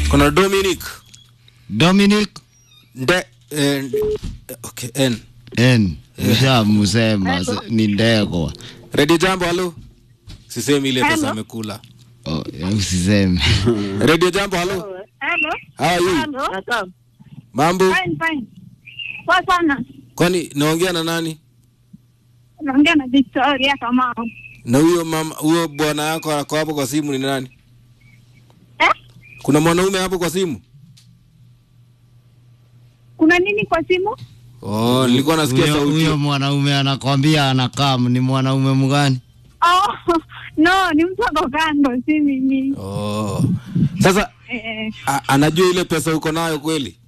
kuna Dominic Dominic Nde, eh, okay, N. N ushamusema s- ni ndegwa. Ready jambo halo. Sisemi ile pesa Hello. amekula. Oh, usiseme. Radio jambo halo. Hello. How are you? Hello. Mambo? Fine, fine. Poa sana. Kwani naongea na nani? Naongea na Victoria Kamau. Na huyo mama huyo bwana yako ako hapo kwa simu ni nani? Eh? Kuna mwanaume hapo kwa simu? Kuna nini kwa simu? Oh, nilikuwa nasikia Huyo sauti. huyo mwanaume anakwambia anakam ni mwanaume mgani? Oh, no, ni mtu ako kando, si mimi. Oh. Sasa Eh, a, anajua ile pesa uko nayo kweli?